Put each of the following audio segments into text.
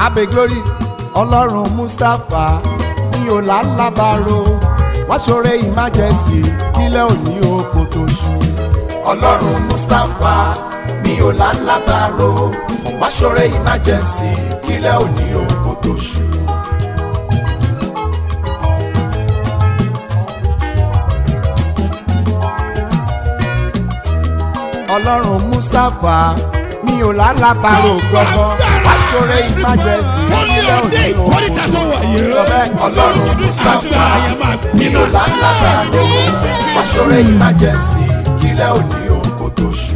abe glory ọlọ́run mustapha mi ò lálábàárò wọ́n ṣoore emergency kílẹ̀ òní oko tó ṣú. ọlọ́run mustapha mi ò lálábàárò wọ́n ṣoore emergency kílẹ̀ òní oko tó ṣú. ọlọ́run mustapha mi ò lálábàárò gbọ́gbọ́ wọ́n ṣoore emergency kílẹ̀ òní oko tó ṣú. sọ bẹ́ẹ̀ ọlọ́run mustapha mi ò lálábàárò wọ́n ṣoore emergency kílẹ̀ òní oko tó ṣú.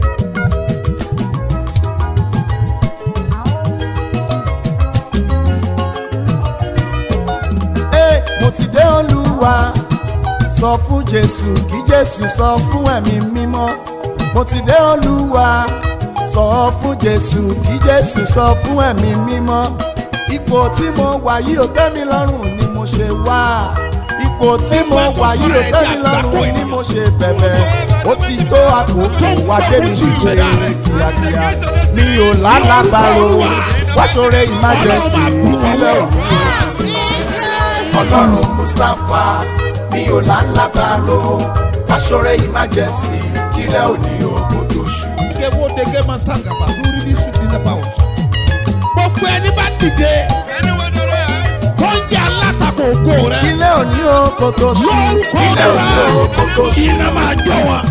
Ee, mo ti dé olúwa sọ fún jésù kí jésù sọ fún ẹ̀mí mímọ́ mo ti dé olúwa sọ fún jésù kí jésù sọ fún ẹ̀mí mímọ́ ipò tí mo wà yìí ò tẹ́ mi lọ́rùn ni mo ṣe wá ipò tí mo wà yìí ò tẹ́ mi lọ́rùn ni mo ṣe bẹ̀bẹ̀ ó ti tó àkókò wá débi ṣíṣe kíákíá mi ò lálàbàrò wá ṣoore emergency ìpínlẹ̀ òní ọlọ́run mustapha mi ò lálábàárò aṣọ́rẹ́ emergency kílẹ̀ òní òkú tó ṣú. Ike wo dege ma sangaba lórí ní sùn nínú ẹ̀bá ọ̀sán. Gbogbo ẹni bá dìde tó ń jẹ́ alátakò ògo rẹ̀. kílẹ̀ òní òkú tó ṣú. Lórúkọ kílẹ̀ òní òkú tó rẹ̀ ṣú. iná máa jọ wọn.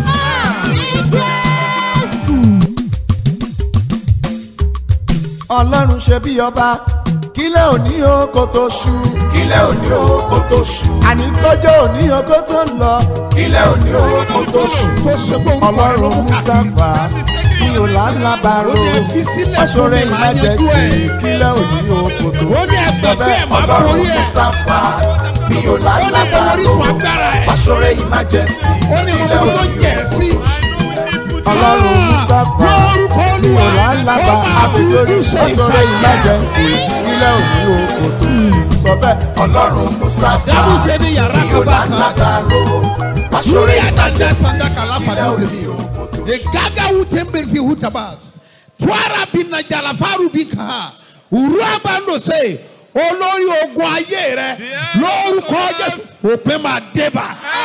ọlọ́run ṣe bí ọba kílẹ̀ òní òkú tó ṣú. kílẹ̀ òní òkú tó ṣú. àní kọjọ́ òní òkú tó ń lọ. kílẹ̀ òní òkú tó ṣú. Tó ṣe pé orúkọ rẹ̀ ló ọlọ́run mú káàkiri. mustapha mi ò lálábàárò Ó ní ẹ fi sílẹ̀ aṣọ́rẹ́ fún mi, máa yanjú emergency ẹ̀. kílẹ̀ òní òkú tó ṣú. Ó ní ẹgbẹ́ pé ẹ̀ máa ọlọ́run borí ẹ̀. mustapha mi ò Ó ní mo lálábàárò orísun agbára ẹ̀. aṣọ́rẹ́ emergency Ó ní mo kílẹ̀ mọ tó òní jẹ̀ òkú sí. tó ṣú. ọlọ́run mustapha Lórúkọ mi ò Olúwa, lálábà ó máa àbílórí fojú ṣe aṣọ́rẹ́ ìfàyà. emergency kílẹ̀ òní òkú tó ṣú. sọ bẹ́ẹ̀ ọlọ́run mustapha Dábùsẹ̀ ní yàrá mi ò kan bá sá. lálábàárò aṣọ́rẹ́ Lórí àdájọ́ emergency sàdákà láfàdà kílẹ̀ òde. òní òkú tó ṣú. Egaga wutembe fi hutabas. Twara bina jalafaru bika. Uraba ndo se. Olórí ogun ayé rẹ lórúkọ Jésù òpin máa débà.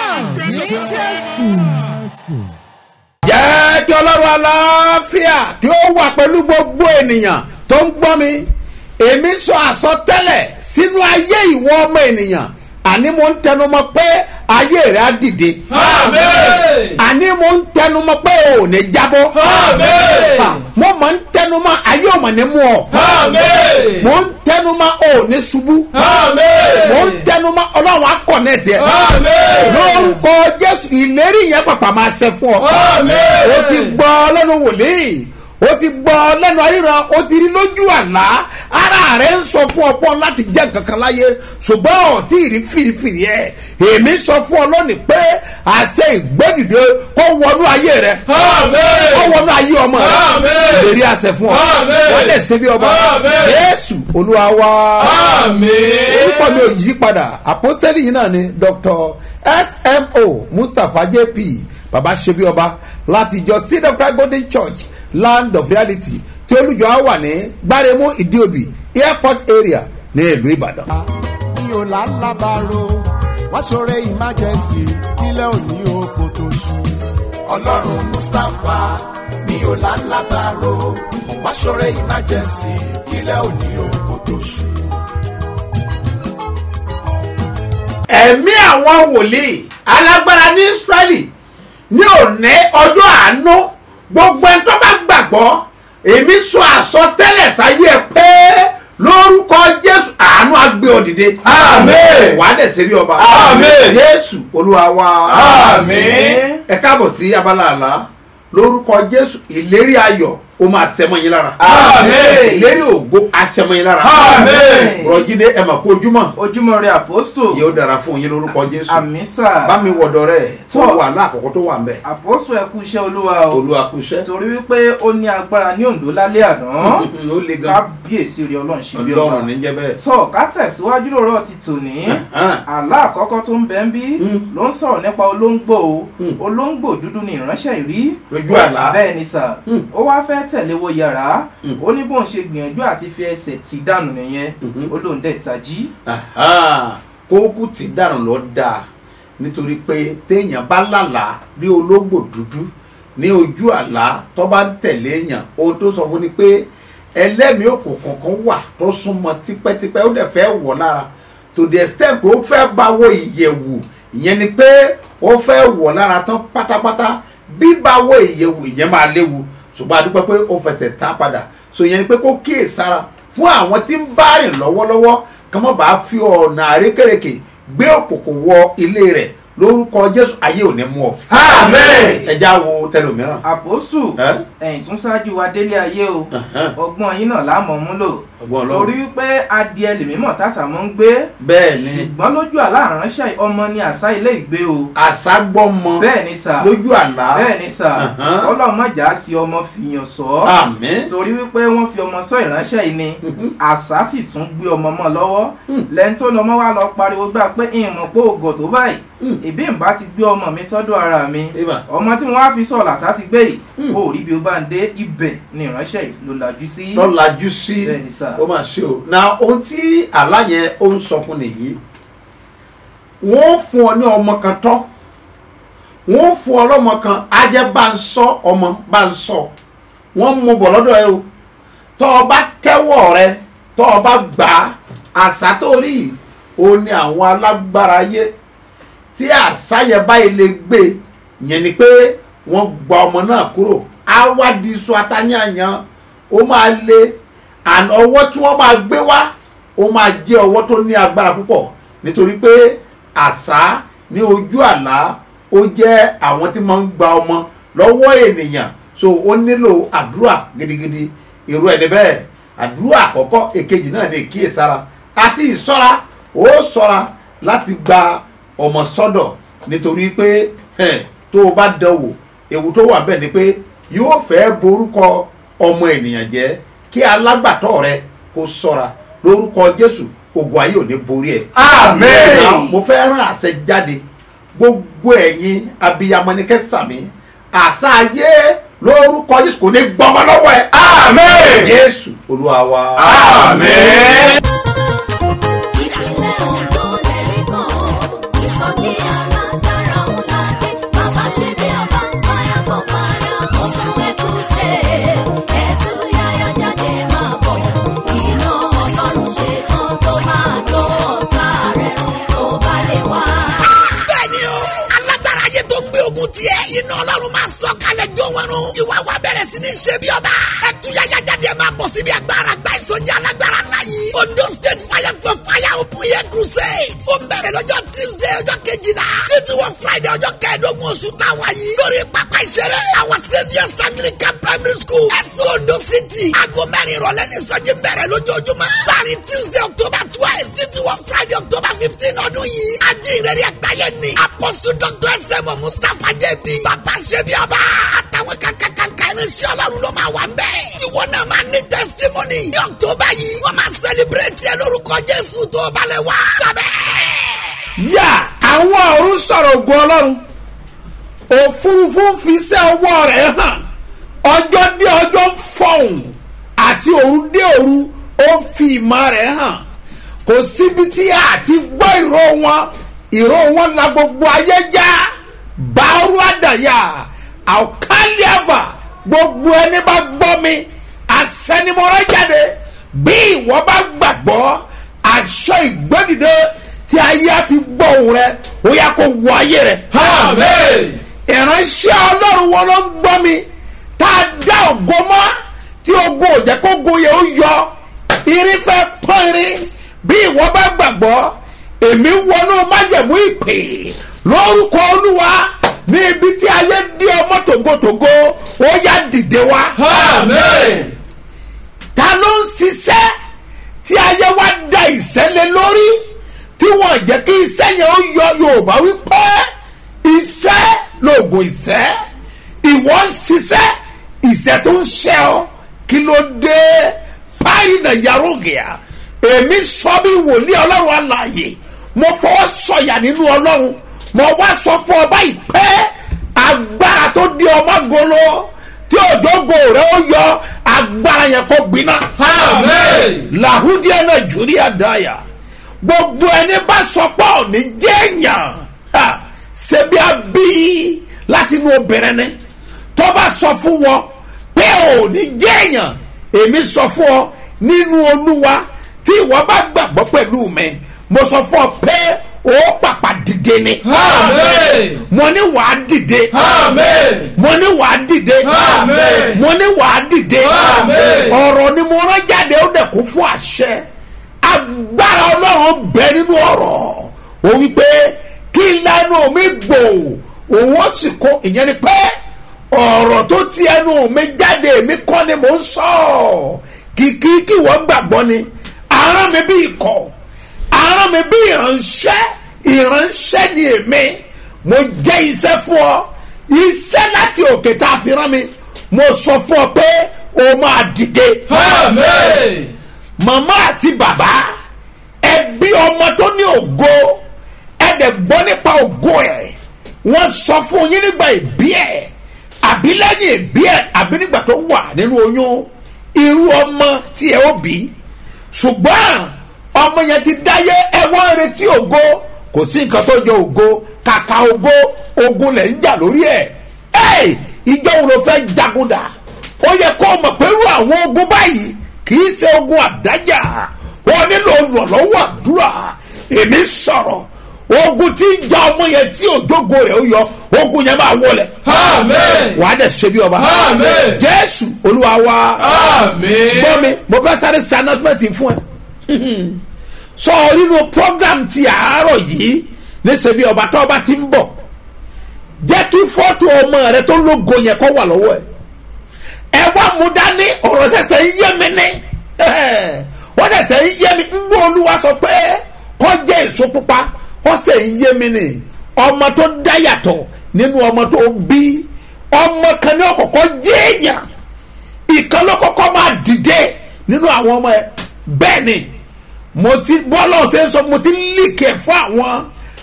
jẹ́ kí ọlọ́run aláfíà kí ó wà pẹ̀lú gbogbo ènìyàn tó ń gbọ́ mi èmi sọ àsọtẹ́lẹ̀ sínú ayé ìwọ ọmọ ènìyàn àní mo ń tẹnumọ́ pé ayé rẹ̀ á dìde Àmín. àní mo ń tẹnumọ́ pé o ò ní jábọ́ Àmín. Ah, mo mọ̀ ń tẹnumọ́ ayé ọmọ ní mú ọ Àmín. mo ń tẹnumọ́ o ò ní ṣubú Àmín. mo ń tẹnumọ́ ọlọ́run á kọ̀nẹ́ẹ̀tì ẹ̀ Àmín. lórúkọ jésù ìlérí yẹn pàpà máa ṣẹ fún ọ Àmín. o ti gbọ́ lẹ́nu wòlíì o ti gbọ́ lẹ́nu ayíran o ti rí lójú àlá ara rẹ̀ ń sọ fún ọpọ́n láti jẹ́ kankan láyé ṣùgbọ́n ọ̀tí ìrí fìrìfìrì ẹ̀ èmi sọ fún ọ lónìí pé àṣẹ ìgbẹ́dìde kó wọnú ayé rẹ Àmín. kó wọnú ayé ọmọ rẹ Àmín. ìlérí àṣẹ fún ọ Àmín. wọ́n dẹ̀ ṣe bí ọba Àmín. jésù olúwa wá Àmín. orúkọ mi ò yí padà àpọ́sẹ́lì yìí náà ni dr smo mustapha jp baba ṣebi ọba láti ìjọ seed of christ golden church land of reality tí olùjọ á wà ní gbáremú ìdíòbí airport area ní ìlú ìbàdàn. mi ò lálábàárò wá ṣoore emergency kílẹ̀ òní oko tó ṣú. ọlọ́run mustapha mi ò lálábàárò wá ṣoore emergency kílẹ̀ òní oko tó ṣú. ẹ̀mí àwọn wòlíì alágbára ní israẹli ní òní ọjọ́ àánú gbogbo ẹni tó bá gbàgbọ́ èmi sọ àsọtẹ́lẹ̀ sáyé ẹ pé lórúkọ jésù àánú agbé ọ dìde. Àmín. wàá dẹ̀ ṣe bí ọba. Àmín. jésù olúwa wa. Àmín. ẹ káàbọ̀ sí abala àlá lórúkọ jésù ìlérí ayọ̀ ó máa sẹ́mọ́ yín lára. Àmín. ìlérí ògo aṣẹ́mọ́ yín lára. Àmín. rọ̀jídé ẹ̀ mà kú ojúmọ́ ojúmọ́ rẹ àpọ́stò yóò dára fún yín lórúkọ jésù àmísà bá mi wọ̀dọ̀ rẹ̀ tó Tọ́. wà láàkọ́kọ́ tó wà ń bẹ̀. àpọ́stò ẹ kú iṣẹ́ olúwa o olúwa kú iṣẹ́ torí wípé ó ní agbára ní òǹdó lálẹ́ àná ó le gan kábíyèsí rí ọlọ́run ṣe bí ọba ọlọ́run ní jẹ́ bẹ́ẹ̀. tọ́ ká tẹ̀síwájú lóòrọ̀ ti tòní Hàn. àlá àkọ́kọ́ tó ń bẹ ń bí Mm. ló ń sọ̀rọ̀ nípa olóńgbò o Mm. olóńgbò dúdú ni ìránṣẹ́ ìrí Lójú àlá. bẹ́ẹ̀ ni sà Mm. ó wá fẹ́ fẹ́ tẹ̀lé wo yàrá ó ní bóun ṣe gbìyànjú àti fi ẹsẹ̀ tì dànù nìyẹn ó lóun dẹ̀ tají Aha, kókù tí dànù lọ dáa nítorí pé téèyàn bá lálàá rí ológbò dúdú ní ojú àlá tó bá ń tẹ̀lé èèyàn ohun tó sọ fún ni pé ẹlẹ́mìí òkùnkùn kan wà tó súnmọ́ tipẹ́tipẹ́ ó dẹ̀ fẹ́ wọ̀ lára to the extent pé ó fẹ́ bá wo ìyẹ̀wù ìyẹn ni pé ó fẹ́ wọ̀ lára tán pátápátá bí bá wo ìyẹ̀wù ìyẹn máa léwu ṣùgbọ́n a dúpẹ́ pé ó fẹsẹ̀ tán padà so ìyẹn ni pé kó kíyèsára fún àwọn tí ń bá rìn lọ́wọ́lọ́wọ́ kí wọ́n bá fi ọ̀nà àrékèrèkè gbé òkùnkùn wọ ilé rẹ̀ lórúkọ jésù ayé ò ní mú ọ. Amen. ẹja wo tẹlòmíràn. àpòsù Ẹ́? ẹ̀yìn tún ṣáájú wa délé ayé o Ẹ̀hẹ́n. ọgbọ́n yín náà láàmú mú lò Ọgbọ́n Ọlọ́run. torí pé adìẹ lèmímọ̀ tásàmọ́ ń gbé bẹ́ẹ̀ ni ṣùgbọ́n lójú àlá àránṣẹ́ ọmọ ni àṣà ilé ìgbé o àṣà gbọ́mọ bẹ́ẹ̀ ni sà lójú àlá bẹ́ẹ̀ ni sà Ẹ̀hẹ́n. ọlọ́mọjà sí ọmọ fìyàn sọ àmín torí wípé wọ́n fi ọmọ sọ ìránṣẹ́ yìí ni àṣà sì tún gbé ọmọ mọ́ lọ́wọ́ lẹ́yìn tó lọ́mọ wa lọ pariwo gbà pé ìmọ̀ pé ògò tó báyìí ìbí ìbá ti gbé ọmọ mi sọ́dọ̀ ara mi Ibà. ọmọ tí mo wá fi sọ làṣà ti gbé yìí ó rí bí ó bá ń dé ibẹ̀ ni ìránṣẹ́ yìí ló lajú sí. lọ́lajú sí Bẹ́ẹ̀ ni sà. ó máa ṣe o na ohun tí àlá yẹn ó ń sọ fún nìyí wọ́n fún ọ ní ọmọ kan tọ́ wọ́n fún ọ lọ́mọ kan á jẹ́ bá ń sọ ọmọ bá ń sọ wọ́n mú bọ̀ lọ́dọ̀ ẹ o tọ́ ọ bá tẹ́wọ̀ rẹ tọ́ ọ bá gbà á àṣà tó rí yìí ó ní àwọn alágbára ayé tí àṣà yẹn báyìí lè gbé ìyẹn ni pé wọ́n gba ọmọ náà kúrò á wá di iṣu atányàyàn ó máa le àná ọwọ́ tí wọ́n máa gbé wá ó máa jẹ́ ọwọ́ tó ní agbára púpọ̀ nítorí pé àṣà ní ojú àlá ó jẹ́ àwọn tí máa ń gba ọmọ lọ́wọ́ ènìyàn so ó nílò àdúrà gidigidi irú ẹni bẹ́ẹ̀ àdúrà àkọ́kọ́ èkejì náà ní ìkíyèsára àti ìṣọ́ra ó ṣọ́ra láti gba ọmọ sọ́dọ̀ nítorí pé ẹ̀, tó o bá dánwò ewu tó wà bẹ́ẹ̀ ni pé yóò fẹ́ borúkọ ọmọ ènìyàn jẹ́ kí alágbàtọ́ rẹ kó ṣọ́ra lórúkọ jésù ogun ayé ò ní borí ẹ̀. Amen. Now, mo fẹ́ rán àṣẹ jáde gbogbo ẹ̀yin abiyamọ ni kẹsàmí àṣà ayé lórúkọ jésù kò ní gbọmọ lọ́wọ́ ẹ̀. Amen. jésù olúwa wa. Amen. ìpínlẹ̀ Ondo lẹ́rí kan ìsọjí alágbára ńlá dé bàbá ṣe bí ọba fire for fire oṣù ẹ̀kúṣe ẹ̀tú yáyá jáde máa bọ̀ iná ọlọ́run ṣe tán tó máa jó ọ̀tá rẹ̀ run tó bá lè wá. bẹ́ẹ̀ni o alágbára ayé tó gbé ogun tiẹ̀ iná ọlọ́run máa sọ kalẹ̀ jó wọn run ìwà wa bẹ̀rẹ̀ sí ní ṣe bí ọba ẹtúyàyà jáde máa bọ̀ síbi agbára gba ìsọjí alágbára ńlá yìí ondo state fire for fire open air crusade ó ń bẹ̀rẹ̀ lọ́jọ́ tuesday ọjọ́ kejìlá títí wọ friday ọjọ́ kẹẹ̀ẹ́dógún oṣù táwa yìí lórí pápá ìṣeré àwọn saviours anglican primary school ẹ̀sùn ondo city aago mẹ́rin ìrọ̀lẹ́ ní ìsọjí bẹ̀rẹ̀ lójoojúmọ́ láàrin tuesday october twelve títí wọ friday october fifteen ọdún yìí ajínrere àgbáyé ni apọ́sù dr sm mustapha jb bàbá ṣẹbi ọba àtàwọn kankankanka irinṣẹ́ ọlọ́run ló máa wà ń bẹ̀. ìwọ náà máa ní testimony ní october yìí wọ́n máa celebrate ẹ lórúkọ jésù tó balẹ̀ wá. gbàgbẹ́. yà àwọn ọ̀run sọ̀rọ̀ ògùn ọlọ́run òfurufú ń fi iṣẹ́ ọwọ́ rẹ̀ hàn ọjọ́ dé ọjọ́ ń fọ̀hún àti òru dé òru ó ń fi ìmọ̀ rẹ̀ hàn kò síbi tí a ti gbọ́ ìró wọn ìró wọn la gbogbo ayé já báárù àdàyà àkàlíàfà gbogbo ẹni bá gbọ́ mi àsẹnimọ̀rẹ́ jáde bí ìwọ bá gbàgbọ́ aṣọ ìgbẹ́dìde tí ayé á fi gbọ́ òun rẹ ó yá kó wọ ayé rẹ. Amen. ìránṣẹ́ ọlọ́run wọn ló ń gbọ́ mi tá a dá ògo mọ́ tí ogo ò jẹ́ kó go yẹ ó yọ irin fẹ́ pọ́n irin bí ìwọ bá gbàgbọ́ èmi wọnú májẹ̀mú ìpè lórúkọ olúwa ní ibi tí ayé dí ọmọ tògótògó ó yá dìde wá Amen. ta ló ń ṣiṣẹ́ tí ayé wa da ìṣẹ́lẹ̀ lórí tí wọ́n jẹ́ kí iṣẹ́ yẹn ó yọ yorùbá wípé iṣẹ́ lóògùn ìṣẹ́ ìwọ ń ṣiṣẹ́ ìṣẹ́ tó ń ṣẹ́ ọ kí ló dé páyì náà yàrá ògìyà èmi sọ bí wòlíì ọlọ́run àlàyé mo fọwọ́ sọ̀yà nínú ọlọ́run mo wá sọ fún ọba ìpẹ́ agbára tó di ọmọ golo tí òjò ológo rẹ ó yọ agbára yẹn kó gbiná Amen. làhúdíà náà jùlí àdáyà gbogbo ẹni bá sọ pé òní jẹ́ẹ̀yàn ha, ṣebí a bí láti inú obìnrin ni tó bá sọ fún wọn pé òní jẹ́ẹ̀yàn èmi sọ fún ọ nínú olúwa tí ìwọ bá gbàgbọ́ pẹ̀lú mi mo sọ fún ọ pé ó pàpà dìde ni Amen. mo ní wàá dìde Amen. mo ní wàá dìde Amen. mo ní wàá dìde Amen. ọ̀rọ̀ ni mo rán jáde ó dẹ̀ kún fún àṣẹ agbára ọlọ́run bẹ nínú ọ̀rọ̀ ó wí pé kí lẹ́nu mi gbò òun ó sì kó ìyẹn ni pé ọ̀rọ̀ tó ti ẹnu mi jáde èmi kọ́ ni mò ń sọ kìkì kí wọ́n gbàgbọ́ ni aràn mi bí ikọ̀ aràn mi bí ìránṣẹ́ ìránṣẹ́ ni èmi mo jẹ́ iṣẹ́ fún ọ iṣẹ́ láti òkè tá a fi rán mi mo sọ fún ọ pé o máa dìde Amen. màmá àti bàbá ẹbí ọmọ tó ní ògo ẹdẹ gbọ́ nípa ògo ẹ̀ wọ́n sọ fún yín nígbà ìbí ẹ̀ àbí lẹ́yìn ìbí ẹ̀ àbí nígbà tó wà nínú oyún irú ọmọ tí ẹ ó bí ṣùgbọ́n ọmọ yẹn ti dáyé ẹ wọ́n retí ògo kò sí nǹkan tó jọ ògo kàkà ògo ogun lẹ̀ ń jà lórí ẹ̀ ẹ̀ ìjọ wo ló fẹ́ jagun dà ó yẹ kó o mọ̀ pé irú àwọn ogun báyìí kì í ṣe ogun àdájà wọn nílò olùrànlọ́wọ́ àdúrà èmi sọ̀rọ̀ ogun tí ń ja ọmọ yẹn tí òjògo rẹ̀ ó yọ ogun yẹn máa wọlé Amen. wàá dẹ̀ ṣe bí ọba Amen. jésù olúwa wa Amen. gbọ́ mi mo fẹ́ sáré ṣe announcement fún ẹ sọ nínú program ti àárọ̀ yìí níṣẹ́ bí ọba tó ọba ti ń bọ̀ jẹ́ kí fọ́tò ọmọ rẹ tó lógo yẹn kó wà lọ́wọ́ ẹ ẹ wá mú dání ọ̀rọ̀ ṣẹ̀ṣẹ̀ ń yé mi ní wọ́n ṣẹ̀ṣẹ̀ ń yé mi ń gbọ́ olúwa sọ pé kó jẹ́ èso pupa wọ́n ṣẹ̀ ń yé mi ní ọmọ tó dá yàtọ̀ nínú ọmọ tó bí ọmọ kan ní ọkọ̀ọ̀kọ̀ jẹ́ èèyàn ìkan ló kọ́kọ́ máa dìde nínú àwọn ọmọ ẹ bẹ́ẹ̀ ni mo ti bọ́lá ọ̀sẹ̀ sọ mo ti líkẹ̀ fún àwọn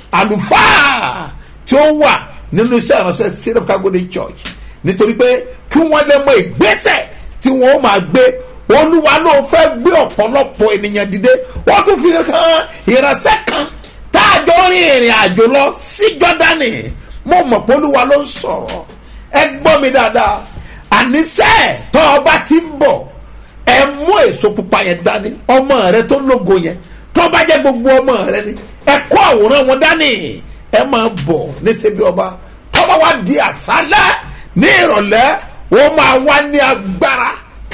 àlùfáà tí ó wà nínú iṣẹ́ ìránṣẹ́ syrup kagode church nítorí pé kí wọ́n lè mọ ìgbésẹ̀ tí wọ́n ó máa gbé olúwa ló fẹ́ gbé ọ̀pọ̀lọpọ̀ ènìyàn dìde wọ́n tún fi hàn ìránṣẹ́ kan tá a jọ rin ìrìn àjò lọ sí jọ́dánì mo mọ̀ pé olúwa ló ń sọ̀rọ̀ ẹ gbọ́ mi dáadáa àníṣe tó ọba ti ń bọ̀ ẹ mú èso pupa yẹn dání ọmọ rẹ tó lógo yẹn tó bá jẹ́ gbogbo ọmọ rẹ ni ẹ kó àwòrán wọn dání ẹ máa bọ̀ níṣẹ́ bí ọba tó bá wá di àṣálẹ́ ní ìrọ̀lẹ́ wọ́n máa wá ní agbára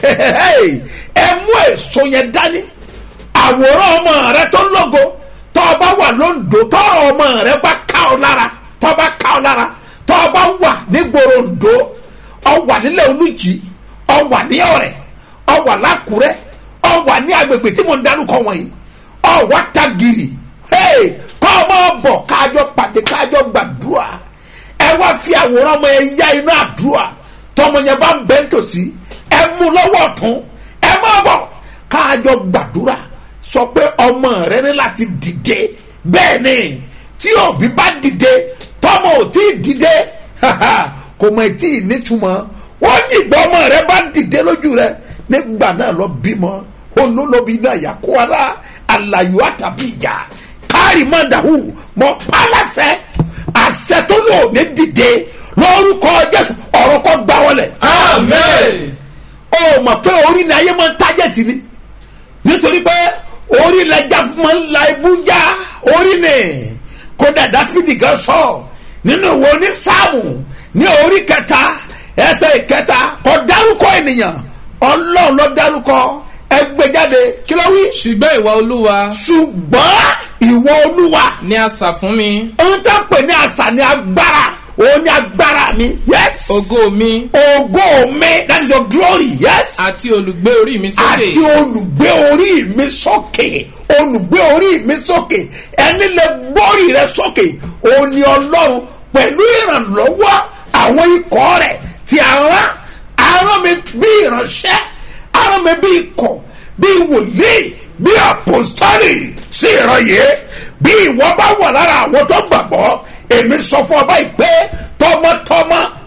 ẹ mú èso yẹn dání àwòrán ọmọ rẹ tó lógo tó o bá wà lóńdó tọrọ ọmọ rẹ bá ká ọ lára tó o bá ká ọ lára tó o bá wà nígboro ńdó ọ wà nílẹ̀ olùjì ọ wà ní ọ̀rẹ́ ọ wà lákùrẹ́ ọ wà ní agbègbè tí mo ń darúkọ wọ̀nyí ọ wá tagiri kọ́ ọ máa bọ̀ kájọ pàdé kájọ gbàdúrà ẹ wá fi àwòrán ọmọ ẹ yá inú àdúrà tọmọ yẹn bá ń bẹ́ tòsí ẹ mú lọ́wọ́ ọ̀tún ẹ máa bọ̀ kájọ gbàdúrà sọ pé ọmọ rẹ ní láti dìde bẹ́ẹ̀ ni tí òbí bá dìde tọmọ ò tí ì dìde kò mọ̀ tí ì nítumọ̀ wọ́n dìgbà ọmọ rẹ bá dìde lójú rẹ nígbà náà lọ bímọ olólobí náà yà kó ara àlàyé àtàbí ìyá kárì má dàhù mọ pálásẹ àṣẹ tó lò ní dìde lórúkọ jésù ọ̀rọ̀ kọ́ gbá wọlé. Amen. ó mọ̀ pé orí ni ayé máa ń tájẹ̀tì ni nítorí pé orí lẹja máa ń la ibú já orí ni kódà dáfídì gan sọ nínú ìwé ní sáàmù ní orí kẹta ẹsẹ̀ ìkẹta kò dárúkọ ènìyàn ọlọ́run ló dárúkọ ẹgbẹ́jáde kí ló wí. ṣùgbọ́n ìwà olúwa ṣùgbọ́n ìwọ olúwa ni a sà fún mi ohun tó ń pè ní àṣà ní agbára òun ní agbára mi yes. ògo mi ògo mi that is your glory yes. àti olùgbé orí mi sókè àti olùgbé orí mi sókè olùgbé orí mi sókè ẹni lè gbórí rẹ sókè òun ni ọlọ́run pẹ̀lú ìrànlọ́wọ́ àwọn ikọ̀ rẹ̀ tí a rán arán mi bí ìránṣẹ́ arán mi bí ikọ̀ bí wòlíì bí àpòstọ́lì sí ìrọ̀yé bí ìwọ bá wà lára àwọn tó gbàgbọ́ èmi sọ fún ọba ìpè tọmọtọmọ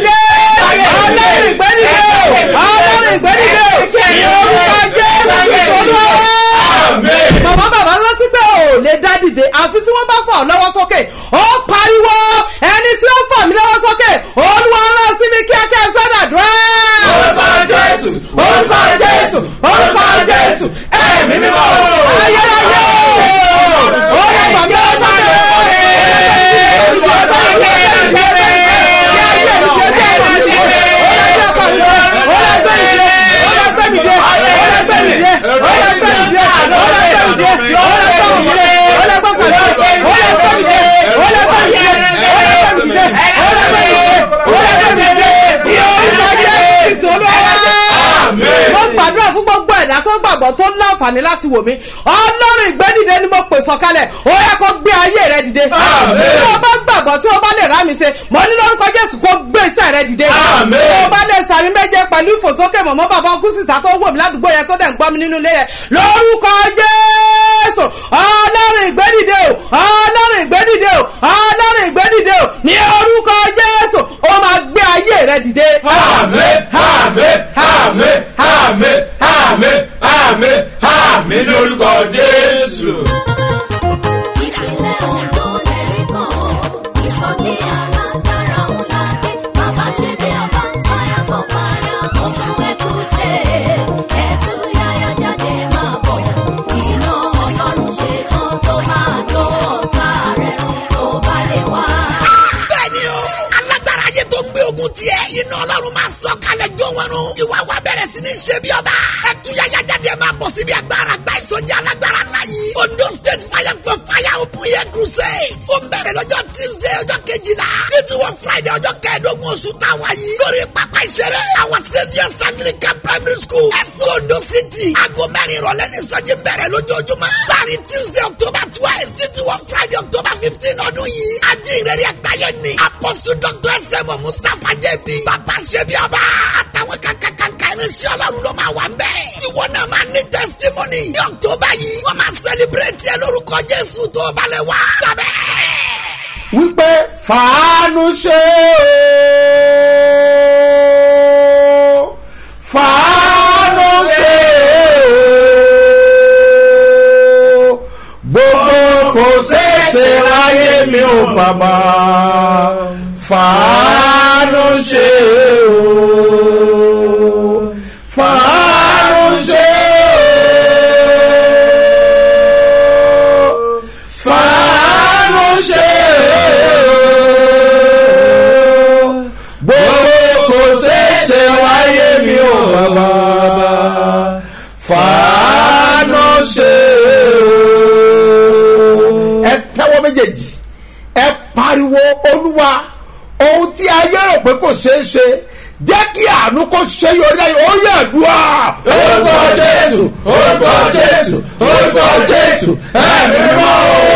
ìgbẹ́dìde ọlọ́run ìgbẹ́dìde ọlọ́run ìgbẹ́dìde ní orúkọ jésù kristu olúwa màmá bàbá rántí pé ò lè dá dìde àfi tí wọ́n bá fà ọ́ lọ́wọ́ sókè ó pariwo ẹni tí ó fà mí lọ́wọ́ sókè olúwa rán sí mi kíákíá sádàdúrà. orúkọ jésù orúkọ jésù orúkọ jésù ẹ̀mí mímọ́. ayérayé ó lè fà mí lọ́wọ́ sókè. mo gbàdúrà fún gbogbo ẹ̀dá tó gbàgbọ́ tó láǹfààní láti wò mí ọlọ́run ìgbẹ́dìde ni mo pè sọ̀kalẹ̀ ó yẹ kó gbé ayé rẹ dìde tí o bá gbàgbọ́ tí o bá lè rá mi ṣe mo ní lórúkọ jésù kó gbé iṣẹ́ rẹ dìde tí o bá lè sàmì méje pẹ̀lú ìfòsókè mọ̀mọ́ bàbá ọkùn sísá tó ń wò mí ládùúgbò yẹn tó dẹ̀ ń gbọ́ mi nínú ilé yẹn lórúkọ jésù ọlọ́run ìgbẹ́dìde o ọlọ́run ìgbẹ́dìde o ọlọ́run ìgbẹ́dìde o ní orúkọ jésù ó máa gbé ayé rẹ dìde. àmín àmín àmín àmín àmín àmín àmín lórúkọ jésù. ìpínlẹ̀ ondo lẹ́rìí kan ó ìsọjí alágbára ńlá dé bàbá ṣe bí ọba fire for fire oṣù ẹ̀kúṣe ẹ̀tú yáyá jáde máa bọ̀ iná ọlọ́run ṣe tán tó máa jó ọ̀tá rẹ̀ run tó bá lè wá. bẹ́ẹ̀ni o alágbára ayé tó gbé ogun tiẹ̀ iná ọlọ́run máa sọ kalẹ̀ jó wọn nù ìwà wa bẹ̀rẹ̀ sí ní ṣe bí ọba ondo state fire for fire open air crusade. ó ń bẹ̀rẹ̀ lọ́jọ́ tuesday ọjọ́ kejìlá títí wọ friday ọjọ́ kẹẹ̀ẹ́dógún oṣù táwa yìí. lórí pápá ìṣeré àwọn saviours anglican primary school ẹ̀sùn ondo city. aago mẹ́rin ìrọ̀lẹ́ ní sọ́jí bẹ̀rẹ̀ lójoojúmọ́. láàrin tuesday october twelve títí wọ friday october fifteen ọdún yìí. ajínrere àgbáyé ni apostle dr sm mustapha jb bàbá ṣẹbi ọba àtàwọn kankankanka irinṣẹ́ ọlọ́run ló máa wà ń bẹ́ẹ̀. ìwọ náà máa ní testimony ní october yìí wọ́n máa celebrate ẹ lórúkọ jésù tó balẹ̀ wá. sábẹ́ wípé fàánú ṣe o fàánú ṣe o gbogbo kò ṣeéṣe láyé mi ò bàbá fàánú ṣe o fàánú ṣe o fàánú ṣe o gbogbo kò ṣeéṣe wáyé mi ò bàbá fàánú ṣe o. ẹ tẹ́wọ́ méjèèjì ẹ pariwo olúwa ohun tí ayé rò pé kò ṣeé ṣe jẹ́ kí àánú kó ṣe yọrí láyé ó yẹ àdúrà. orúkọ jésù orúkọ jésù orúkọ jésù ẹ̀mí mímọ́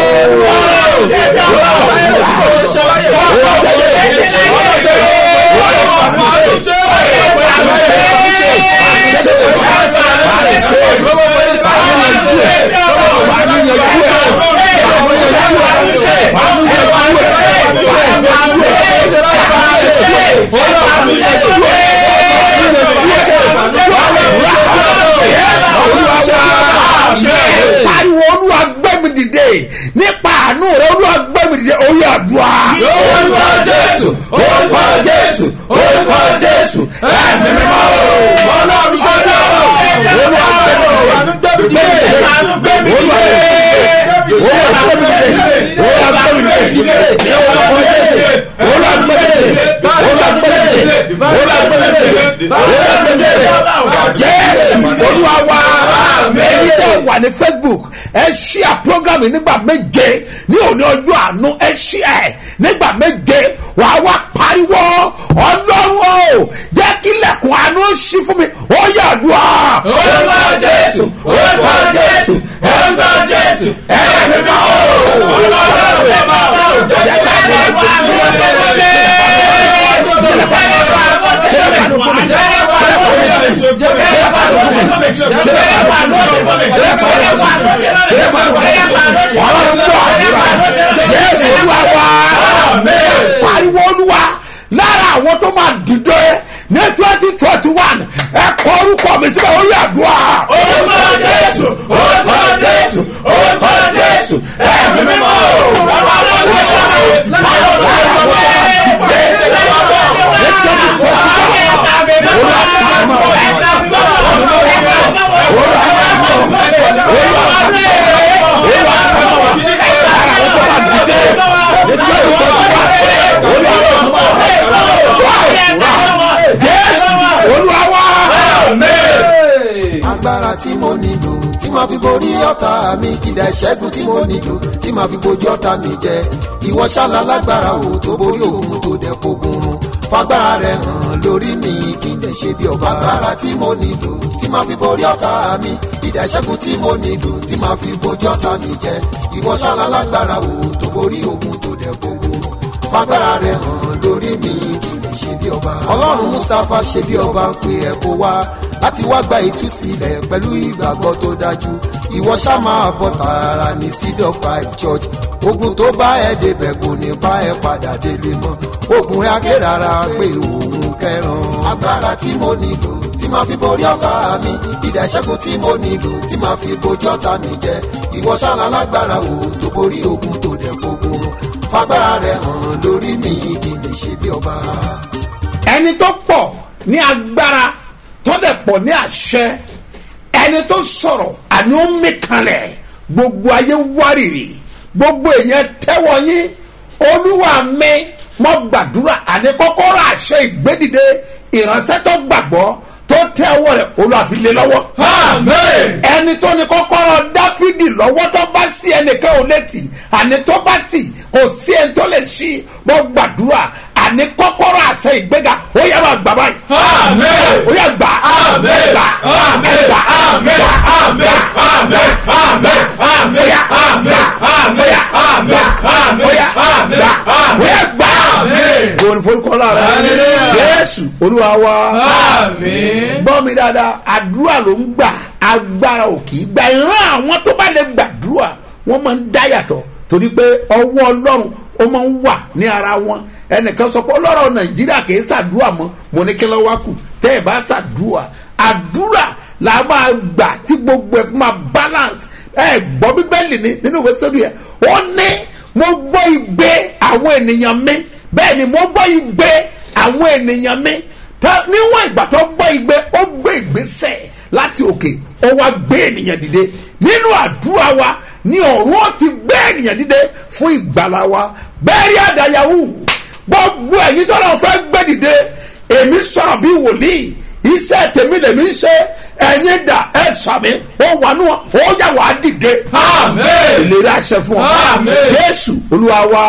pariwo olúwa gbẹ́mi dìde nípa àánú rẹ olúwa gbẹ́mi dìde orí àdúrà. orúkọ jésù orúkọ jésù orúkọ jésù ẹ̀mí mímọ́ ọlọ́run ṣọlá olúwa gbẹ́mi dìde olúwa gbẹ́mi dìde olúwa gbẹ́mi dìde olúwa gbẹ́mi dìde olúwa gbẹ́mi dìde olúwa gbẹ́mi dìde olúwa gbẹ́mi dìde olúwa gbẹ́mi dìde olúwa gbẹ́mi dìde jésù olúwa wá ẹni tẹ wà ní facebook ẹ ṣíà program yìí nígbà méje ní òní ọjọ́ àánú ẹ ṣíà ẹ nígbà méje wà á wá pariwo ọlọ́run o jẹ́ kí lẹ́kùn àánú ṣí fún mi ó yàdùá. orúkọ jésù orúkọ jésù orúkọ jésù ẹ̀mí máa ó ọlọ́run ẹ̀ máa ó jẹ́ kí lẹ́kùn àánú ṣí fún mi. Jésù olúwa wá. Pariwo olúwa lára àwọn tó máa dìde ní twenty twenty one ẹ kọ orúkọ mi síbẹ̀ ó yà dùn à. Orúkọ Jésù, orúkọ Jésù, orúkọ Jésù, ẹ̀mí mímọ́ o. Jésù olúwa wá. agbára tí mo nílò tí màá fi borí ọ̀tá mi kìdá ìṣẹ́gun tí mo nílò tí màá fi bojú ọ̀tá mi jẹ ìwọ ṣáàlà lágbára o tó borí òun tó dẹ̀ fogun run fagbára rẹ hàn lórí mi kí n lè ṣe bí ọba agbára tí mo nílò tí màá fi borí ọ̀tá mi kìdá ìṣẹ́gun tí mo nílò tí màá fi bojú ọ̀tá mi jẹ ìwọ ṣáàlà lágbára o tó borí òun tó dẹ̀ fogun run fagbára rẹ hàn lórí mi kí n lè ṣe bí ọba ọlọ́run mustapha ṣe bí ọba ń pe ẹ̀ kó wá láti wá gba ìtúsílẹ̀ pẹ̀lú ìgbàgbọ́ tó dájú ìwọ ṣá máa bọ̀ tààrà ní seed of five church ogun tó bá ẹ débẹ̀ kò ní bá ẹ padà délé mọ́ ogun rẹ̀ akérara pé òun kẹran agbára tí mo nílò tí máa fi borí ọ̀tá mi ìdá ìṣẹ́gun tí mo nílò tí máa fi bojú ọ̀tá mi jẹ ìwọ ṣáná lágbára o tó borí ogun tó dẹ̀ fogun fagbára rẹ̀ hàn lórí mi kí n lè ṣe bí ọba. ẹni tó pọ̀ ní agbára tó dẹ̀ pọ̀ ní àṣẹ ẹni tó sọ̀rọ̀ àní ó mí kanlẹ̀ gbogbo ayé wárìrì gbogbo èèyàn tẹ́wọ́ yín olúwa mi mo gbàdúrà àní kọ́kọ́rọ́ àṣẹ ìgbédìde ìránṣẹ́ tó gbàgbọ́ tó tẹ ọwọ́ rẹ̀ olùwàfi lé lọ́wọ́. ẹni tó ní kọ́kọ́rọ́ dáfídì lọ́wọ́ tó bá sí ẹnìkan ò létí àní tó bá tì kò sí ẹni tó lè ṣí mo gbàdúrà àní kọ́kọ́rọ́ àṣẹ ìgbéga ó yẹ máa gbà báyìí. ó yẹ gbà gbà gbà gbà gbà bóyá gbà òun forúkọ lára yéésù olúwa wa gbọ́ mi dáadáa àdúrà ló ń gbà agbára ò kì í gbà ìran àwọn tó bá lè gbàdúrà wọ́n máa ń dá yàtọ̀ torí pé ọwọ́ ọlọ́run ó máa ń wà ní ara wọn ẹnìkan sọ pé ọlọ́rọ̀ nàìjíríà kì í ṣàdúrà mọ́ mo ní kí ló wá kù tẹ́ ẹ bá ṣàdúrà àdúrà la máa gbà tí gbogbo ẹ̀ máa balance ẹ gbọ́ bíbélì ni nínú ìwé sódù yẹn ó ní mo gbọ́ igbe àwọn ènìyàn mi bẹ́ẹ̀ ni mo gbọ́ igbe àwọn ènìyàn mi níwọ̀n ìgbà tó gbọ́ igbe ó gbé ìgbésẹ̀ láti òkè ó wá gbé ènìyàn dìde nínú àdúrà wa ní ọ̀run ó ti gbé ènìyàn dìde fún ìgbàlá wa bẹ́ẹ̀ rí àdáyàwó gbogbo ẹ̀yin tó náà fẹ́ gbé dìde èmi sọ̀rọ̀ bí wòlíì iṣẹ́ tèmi lèmi ń ṣe ẹ̀yin dà ẹ̀ sàmì ó wà nù ó yà wá dìde. ìlérí àṣẹ fún ọ. jésù olúwa wa.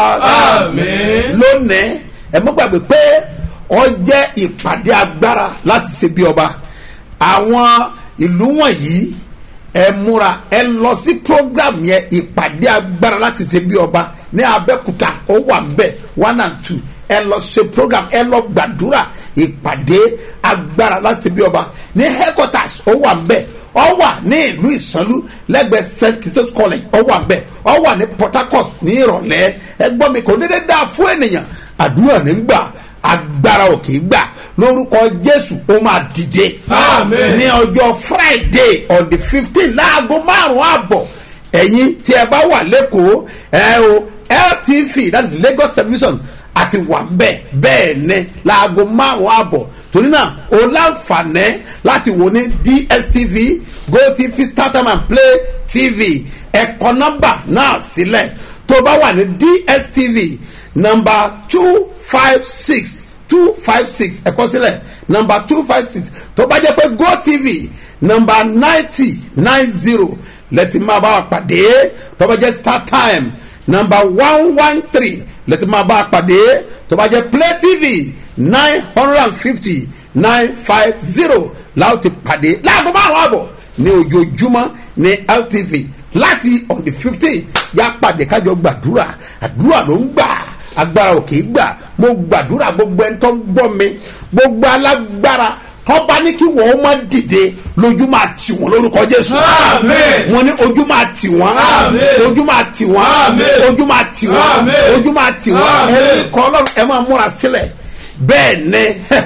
lónìí ẹ mọ́ gbàgbé pé ọ jẹ́ ìpàdé agbára láti ṣe bí ọba àwọn ìlú wọ̀nyí ẹ múra ẹ lọ sí program yẹn ìpàdé agbára láti ṣe bí ọba ní abẹ́kúta ó wà ń bẹ̀ one and two ẹ lọ ṣe program ẹ lọ gbàdúrà ìpàdé agbára láti bí ọba ní headquarters ó wà ń bẹ̀ ọ wà ní ìlú ìsanlú lẹ́gbẹ̀ẹ́ st christos college ọ wà ń bẹ̀ ọ wà ní port harcourt ní ìrọ̀lẹ́ ẹ gbọ́ mi kò dédé dáa fún ènìyàn àdúrà ní gbà agbára ò kì í gbà lórúkọ jésù ó máa dìde ní ọjọ́ friday on the fifteen láago márùn-ún àbọ̀ ẹ̀yin tí ẹ bá wà lẹ́kọ̀ọ́ ẹ o ltv that is lagos television àti wà bẹ́ẹ̀ bẹ́ẹ̀ ni láago márùn-ún àbọ̀ torí náà o láǹfààní láti wò ní dstv gotv startime and play tv ẹ̀kọ́ nọ́mbà náà sílẹ̀ tó bá wà ní dstv nọ́mbà two five six two five six ẹ̀kọ́ sílẹ̀ nọ́mbà two five six tó bá jẹ́ pé gotv nọ́mbà ninety nine zero lẹ́tì máa bá wa pàdé tó bá jẹ́ startime nọ́mbà one one three lẹ́tì máa bá a pàdé tó bá jẹ́ play tv nine hundred and fifty nine five zero láwọn ti pàdé láàbọ̀ márùn àbọ̀ ní ojoojúmọ́ ní ltv láti on the fifteen yá pàdé kájọ gbàdúrà àdúrà ló ń gbà agbára ò kì í gbà mo gbàdúrà gbogbo ẹni tó ń gbọ́ mi gbogbo alágbára tọ́ba ní kí wọ́n má dìde lójú máa tì wọ́n lórúkọ jésù. wọ́n ní ojú máa tì wọ́n. ojú máa tì wọ́n. ojú máa tì wọ́n. ojú máa tì wọ́n. ẹni kọ́ ọlọ́run ẹ máa múra sílẹ̀ bẹ́ẹ̀ ni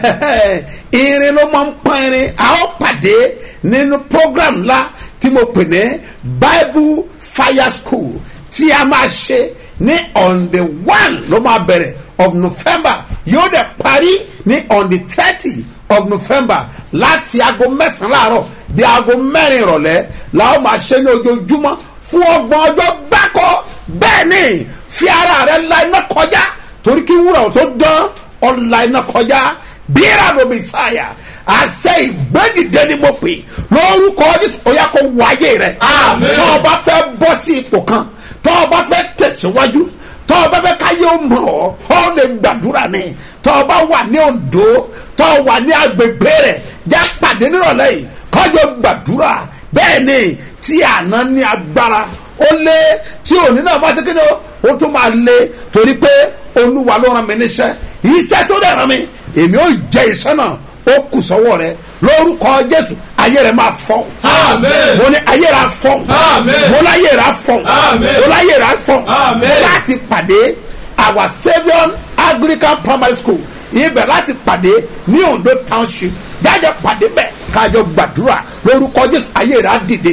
irin ló máa ń pọ́n irin a ó pàdé nínú program ńlá tí mo pè ní bible fire school tí a máa ṣe ní on the one ló máa bẹ̀rẹ̀ of november yóò dẹ̀ parí ní on the thirty of november láti aago mẹ́sàn-án láàárọ̀ di aago mẹ́rin ìrọ̀lẹ́ làwọn máa ṣe ní ojoojúmọ́ fún ọgbọ̀n ọjọ́ gbáko bẹ́ẹ̀ ni fi ara rẹ la iná kọjá torí kí wúrà tó dán ọ̀la iná kọjá bíra ló mi sáyà àṣẹ ìgbẹ́dìde ni mo pè lórúkọ jésù ọ̀yà kò wáyé rẹ tó o bá fẹ́ bọ́ sí ipò kan tó o bá fẹ́ tẹ̀síwájú tó o bá fẹ́ káyé o mọ̀ ọ́ ọ́ lè gbàdúrà ni tó o bá wà ní ondo tó o wà ní agbègbè rẹ̀ já pàdé nírọ̀lẹ́ yìí kọjọ gbàdúrà bẹ́ẹ̀ ni tí àná ní agbára ó lé tí òní náà bá ti kéde ó tún máa lé torí pé olúwa ló ràn mí níṣẹ́ iṣẹ́ tó dẹ̀ ràn mí èmi ò jẹ iṣẹ́ náà ó kù sọ́wọ́ rẹ lórúkọ jésù ayé rẹ máa fọ́ mo ní ayé rẹ fọ́ mo láyé rẹ fọ́ mo láyé rẹ fọ́ láti pàdé our saviour anglican primary school ibẹ̀ láti pàdé ní ondo township jáde pàdé bẹ́ẹ̀ kájọ gbàdúrà lórúkọ jésù ayé rẹ á dìde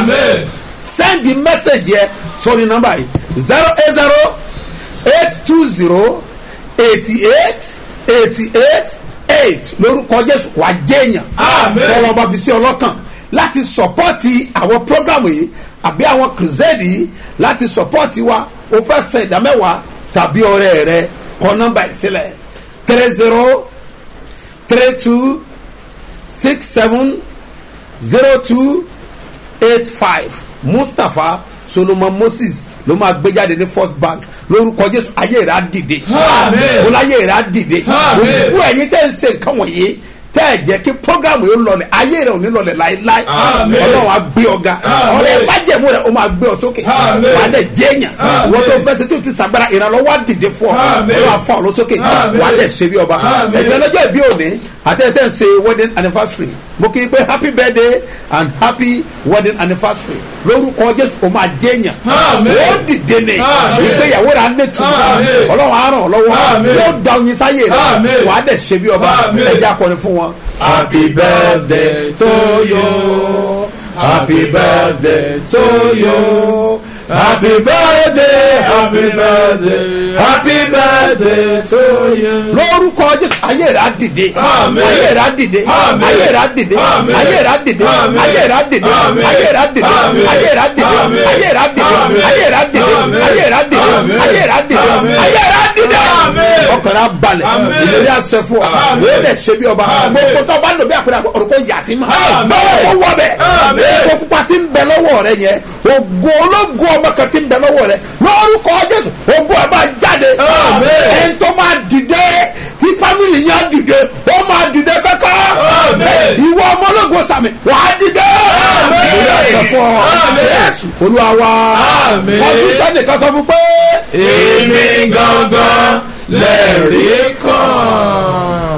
send the message yẹ sórí nọmba yìí zero eight zero eight two zero eighty eight eighty eight eight lórúkọ jésù wà jẹ́yàn tọ́wọ́n bá fi sí ọlọ́kàn láti sọpọ́ọ̀tì àwọn prógrámù yìí àbí àwọn kìrìsẹ́ẹ̀dì yìí láti sọpọ́ọ̀tì wa o fẹ́ sẹ ìdámẹ́wàá tàbí ọ̀rẹ́ rẹ kọ nọmba yìí sílẹ̀ three zero three two six seven zero two eight five mustapha solomon moses ló máa gbé jáde ní first bank lórúkọ jésù ayé rẹ̀ á dìde Àmín. wọ́n láyé rẹ̀ á dìde Àmín. gbogbo ẹ̀yin tẹ́ ń ṣe nǹkan wọ̀nyí tẹ́ ẹ̀ jẹ́ kí programu yóò lọlẹ̀ ayé rẹ̀ ò ní lọlẹ̀ láéláé Àmín. ọlọ́run á gbé ọ̀gá Àmín. ọ̀rẹ́ bájẹ̀mú rẹ̀ ó máa gbé ọ sókè Àmín. wà á dẹ̀ jẹ́yàn Àmín. wọ́n tó fẹ́ ṣe tó ti sàgbára ìrànlọ́wọ́ á dìde fún ọ Àmín. ọlọ́run á fọ́ ọ lọ sókè Àmín. wà á dẹ̀ ṣe bí ọba Àmín. ẹ̀yin ọlọ́jọ́ ìbí òní àtẹ̀tẹ̀ ń ṣe wedding anniversary mo kí i pé happy birthday and happy wedding anniversary lórúkọ jésù o máa jẹ́yàn Àmín. ó dìde ní Àmín. ìgbéyàwó rẹ̀ á ní tùmọ̀ Àmín. ọlọ́run á ràn ọ́ lọ́wọ́ Àmín. yóò da oyin sáyé rẹ̀ Àmín. wà á dẹ̀ ṣe bí ọba Àmín. ẹ̀jẹ̀ akọrin fún wọn. Happy birthday to you. Happy birthday to you. Happy birthday, happy birthday, happy birthday to you. lórúkọ jésù ayé rẹ̀ á dìde Àmín. ayé rẹ̀ á dìde Àmín. ayé rẹ̀ á dìde Àmín. ayé rẹ̀ á dìde Àmín. ayé rẹ̀ á dìde Àmín. ayé rẹ̀ á dìde Àmín. ayé rẹ̀ á dìde Àmín. ayé rẹ̀ á dìde Àmín. ayé rẹ̀ á dìde Àmín. ayé rẹ̀ á dìde Àmín. ayé rẹ̀ á dìde Àmín. ayé rẹ̀ á dìde Àmín. ọkàn rẹ̀ á balẹ̀ Àmín. ìlérí àṣẹ fún ọ Àmín. wọ́n dẹ̀ ṣe bí ọba Àmín. gbogbo tó bá lò bí àpẹẹrẹ orúkọ yàtí ma Àmín. bẹ́ẹ̀ ó wọ bẹ́ẹ̀ Àmín. ògo pupa ti ń bẹ lọ́wọ́ rẹ yẹn ògo ológo ọmọ kan ti ń bẹ lọ́wọ́ rẹ lórúkọ jésù ògo ẹ̀ máa jáde Àmín. ẹni tó máa dìde tí fámìlì yẹn á dìde ó máa dìde kankan Àmín. ìwọ ọmọ ológo sàmì wà á dìde Àmín. ìwé ẹ̀sẹ̀ fún ọ Àmín. yẹ́sù olúwa wa Àmín. ọdún sẹ́nìkan sọ fún pé Èmi gangan lẹ́rìí kan.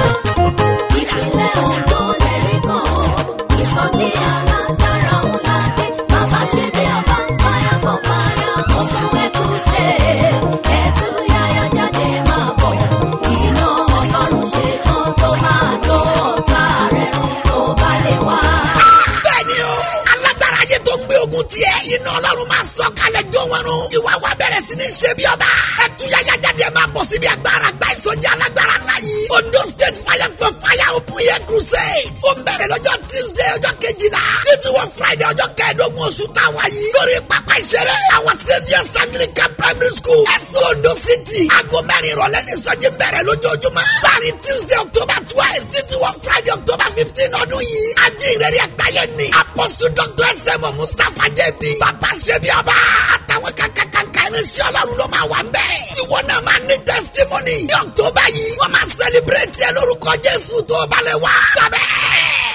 ìpínlẹ̀ ondo lẹ́rìí kan ìsọjí alágbára ńlá dé bàbá ṣe bí ọba fire for fire open ẹkùnṣe ẹtù yáyá jáde máa bọ̀ iná ọlọ́run ṣe tán tó máa jó ọ̀tá rẹ̀ run tó bá lè wá. bẹ́ẹ̀ni o alágbára ayé tó gbé ogun tiẹ̀ iná ọlọ́run máa sọ kalẹ̀ jó wọn run ìwà wa bẹ̀rẹ̀ sí ní ṣe bí ọba ẹtúyàyà jáde ẹ máa bọ̀ síbi agbára gba ìsọjí alágbára ńlá yìí ondo state fire for fire open air crusade ó ń bẹ̀rẹ̀ lọ́jọ́ tuesday ọjọ́ kejìlá títí wọ friday ọjọ́ kẹẹ̀ẹ́dógún oṣù táwa yìí lórí pápá ìṣeré àwọn saviours anglican primary school ẹ̀sùn ondo city aago mẹ́rin ìrọ̀lẹ́ ní ìsọjí bẹ̀rẹ̀ lójoojúmọ́ láàrin tuesday october twelve títí wọ friday october fifteen ọdún yìí ajínrere àgbáyé ni apostle dr sm mustapha jb bàbá ṣẹbi ọba àtàwọn kankankanka irinṣẹ́ ọlọ́run ló máa wà ń bẹ̀. ìwọ náà máa ní testimony ní october yìí wọ́n máa celebrate ẹ lórúkọ jésù tó balẹ̀ wá. sábẹ́